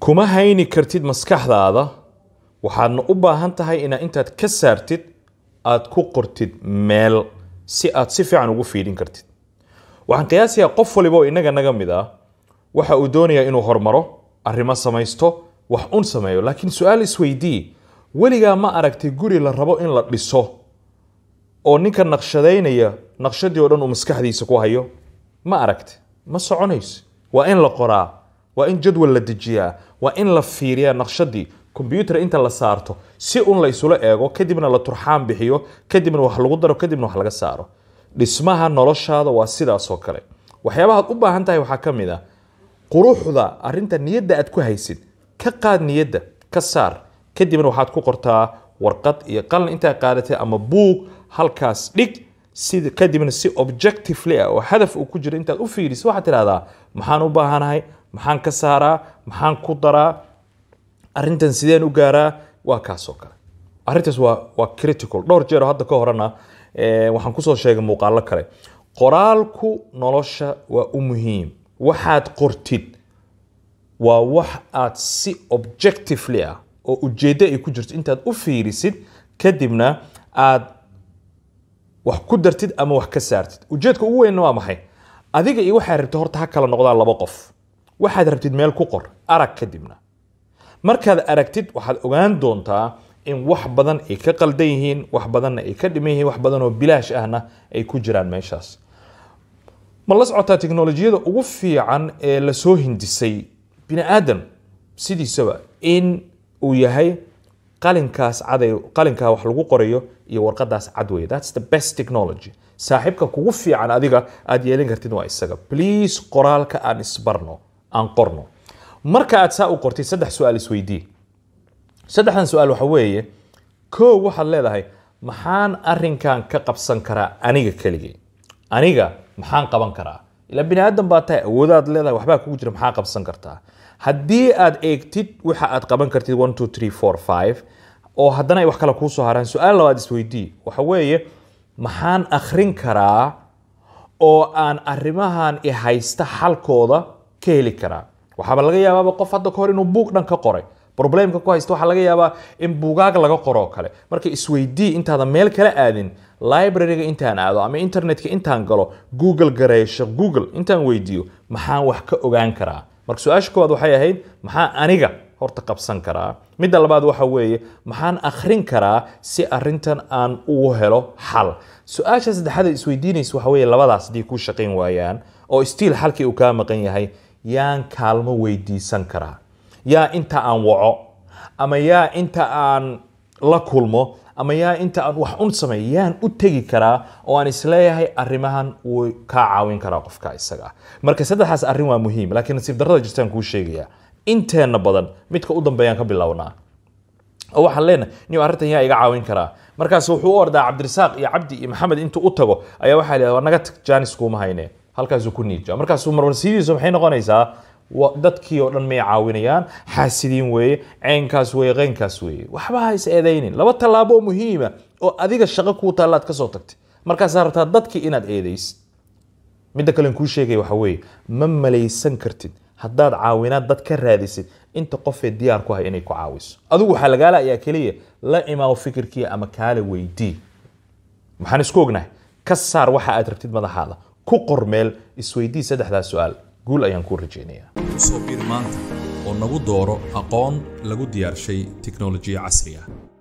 kuma hayni kartid maskaxdaada waxaadna u baahan tahay inaad intaad ka saartid aad ku qortid meel si aad si fiican ugu fiidhin kartid waxaan qiyaasayaa qof waliba oo inaga naga mid ah waxa uu doonayaa inuu hormaro arrimo samaysto wax un sameeyo laakiin su-aal isweydii weligaa ma aragtay guri la rabo in la dhiso oo ninka naqshadaynaya naqshadii oo dhan uu maskaxdiisa ku hayo ma aragti ma soconayso waa in la qoraa waa in jadwal la dejiyaa waa in la fiiriyaa naqshadii kombyuutar inta la saarto si un la isula eego kadibna la turxaan bixiyo kadibna wax lagu daro kadibna wax laga saaro dhismaha noloshaada waa sidaasoo kale waxyaabahaad u baahan tahay waxaa ka mid ah quruxda arinta niyadda aad ku haysid ka qaad niyadda ka saar kadibna waxaad ku qortaa warqad iyo qalin intaa qaadatay ama buug halkaas dhig sida kadibna si objectively ah oo hadaf uu ku jiro intaad u fiiriso waxaad tidhahdaa maxaan u baahanahay maxaan ka saaraa maxaan ku daraa arrintan sideen u gaaraa waa kaasoo kale arrintaas waa waa critical dhowr jeer oo hadda ka horena eh, waxaan kusoo sheegay muuqaalo kale qoraalku nolosha waa u muhiim waxaad qortid waa wax aad si objectively ah oo ujeeddo ay ku jirto intaad u fiirisid kadibna aad wax ku dartid ama wax ka saartid ujeedka ugu weynna waa maxay adiga iyo waxaad rabtid horta ha kala noqdaan laba qof waxaad rabtid meel ku qor arag kadibna markaad aragtid waxaad ogaan doontaa in wax badan ay ka qaldan yihiin wax badanna ay ka dhiman yihiin wax badan oo bilaash ahna ay ku jiraan meeshaas ma la socotaa teknolojiyada ugu fiican ee lasoo hindisay bini aadam sidiisaba in uu yahay qalinkaas caday qalinkaa wax lagu qorayo iyo warqadaas cad wey thats the best technology saaxiibka kugu fiican adiga aad yeelin kartid waa isaga please qoraalka aan isbarno aan qorno marka aad saa u qortid saddex su-aal isweydii saddexdan su-aal waxa weeye koo waxaad leedahay maxaan arinkan ka qabsan karaa aniga keligay aniga maxaan qaban karaa ila bini aadan baa tahay awoodaad leedahay waxbaa kugu jira maxaa qabsan kartaa haddii aad eegtid waxa aad qaban kartid one two three four five oo haddana ay wax kale kuu soo haraan su-aal labaad isweydii waxa weeye maxaan akhrin karaa oo aan arrimahan i haysta xalkooda ka heli karaa waxaaba laga yaabaaba qof hadda ka hor inuu buug dhan ka qoray problemka ku haysta waxaa laga yaabaa in buugaag laga qoro oo kale marka isweydii intaadan meel kala aadin libraryga intaan aado ama internetka intaan galo google gareesho google intaan weydiiyo maxaan wax ka ogaan karaa marka su-aasha koowaad waxay ahayd maxaa aniga horta qabsan karaa midda labaad waxa weeye maxaan akhrin karaa si arintan aan ugu helo xal su-aasha saddexaad ee isweydiinaysa waxa weeye labadaas haddii kuu shaqayn waayaan oo stiil xalkii uu kaa maqan yahay yaan kaalmo weydiisan karaa yaa inta aan waco ama yaa inta aan la kulmo ama yaa inta aan wax un sameeyo yaan u tegi karaa oo aan isleeyahay arrimahan wuu kaa caawin karaa qofka isaga ah marka saddexdaas arrin waa muhiim laakiin nasiib darrada jirtaan kuu sheegaya inteenna badan midka u dambeeyaan ka bilownaa oo waxaan leenahay nin arrintan yaa iga caawin karaa markaas wuxuu u ordaa cabdirasaaq iyo cabdi iyo maxamed intuu u tago ayaa waxaa la naga tag jaanis kuuma hayne halkaasuu ku niija markaasuu marmarsidiisu maxay noqonaysaa wa- dadkii oo dhan may caawinayaan xaasidiin weeye ceynkaas weeye qeynkaas weeye waxba ha is eedaynin laba tallaabo oo muhiima oo adiga shaqo kuu taallaad ka soo tagtay markaasaa rabtaa dadkii inaad eedaysid midda kalen kuu sheegaya waxa weeye ma malaysan kartid haddaad caawinaad dad ka raadisid inta qofee diyaar ku hay inay ku caawiso adigu waxaa lagaala ayaa keliya la imaawo fikirkii ama kaala weydii maxaan isku ognahay ka saar waxa aad rabtid madaxaada ku qor meel isweydii saddexdaas su-aal guul ayaan kuu rajaynayaa soo bir maanta oo nagu dooro aqoon lagu diyaarshay tiknoolajiya casri ah